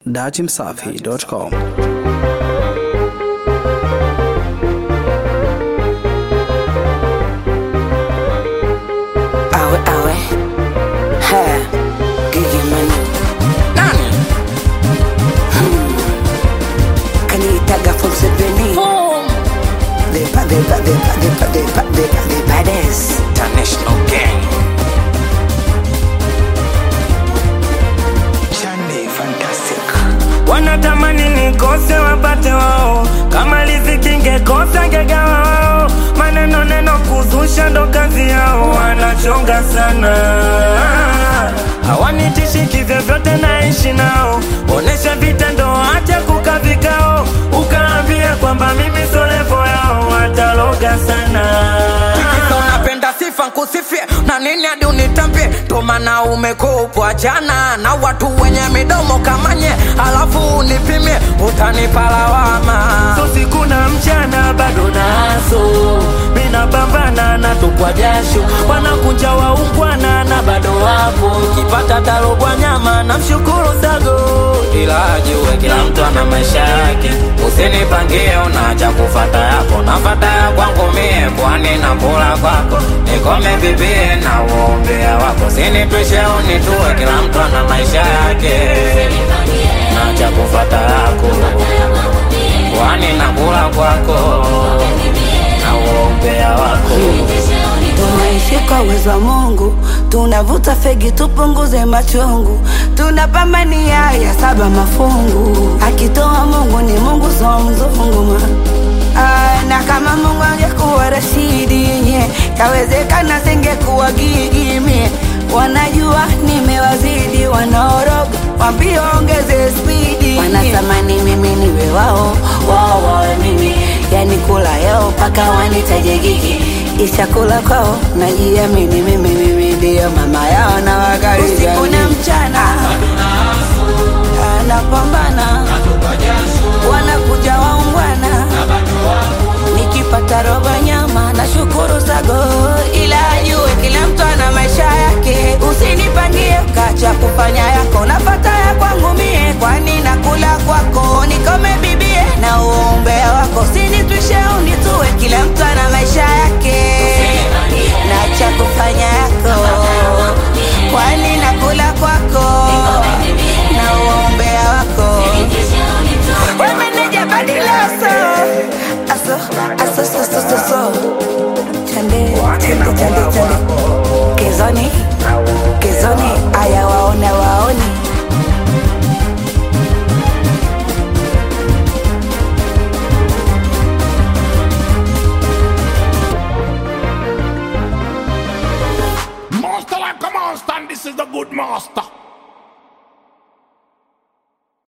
datimsafi.com. Awe awe ha Gigi Mane Nani hmm. Kanitaga from Sebeni The ba the ba the ba the ba the ba the ba the baddest International gang Chande fantastic wanatamani nikose wapate wao, kama riziki ngekosa ngegawa wao. Maneno neno kuzusha ndo kazi yao, wanachonga sana hawanitishi kivyovyote, naishi nao, onesha vitendo, acha kuka vikao, ukaambia kwamba mimi solevo yao, wataloga sana Kisa unapenda sifa nkusifie na nini hadi unitambie ndo maana umekupwa jana na watu wenye midomo kamanye alafu unipimie utanipa lawama so siku na mchana bado naso mina pambana na tupwa jasho wanakunja waungwana na bado wapo kipata tarobwa nyama na mshukuru sago ila ajue kila mtu ana maisha yake usinipangie unacha kufata yako nafata ya kwangu mie kwani na kula kwako nikome bibie na uombea wako sinitwishe unitue kila mtu ana maisha yake nacha kufata yako kwani na kula kwako na uombea wako Tunaishi kwa uwezo wa Mungu, tunavuta fegi tupunguze machungu, tunapambania ya saba mafungu. Akitoa Mungu ni Mungu, so mzungu ma. Ah, na kama Mungu angekuwa Rashidi nye, kawezekana singekuwa Gigi mie. Wanajua nimewazidi, wanaoroga wambie ongeze spidi, wanatamani mimi niwe wao, wao wawe mimi, yani kula yao mpaka wanitaje Gigi ishakula kwao najiamini mimi mimi ndio mama yao na wakaribia usiku na mchana anapambana wanakuja waungwana nikipata roba nyama na shukuru sago ila ajue kila mtu ana maisha yake usinipangie kacha kufanya yako nafata ya kwangu mie kwani nakula kwako nikome bibie na uombea wako sinitwishe unitue kila mtu ana maisha yake na cha kufanya yako kwani nakula kwako na uombea wako wemeneja badilaso aso aso so so so so chande chande chande chande kezoni kezoni aya waone waoni Master like a monster, and this is the good master.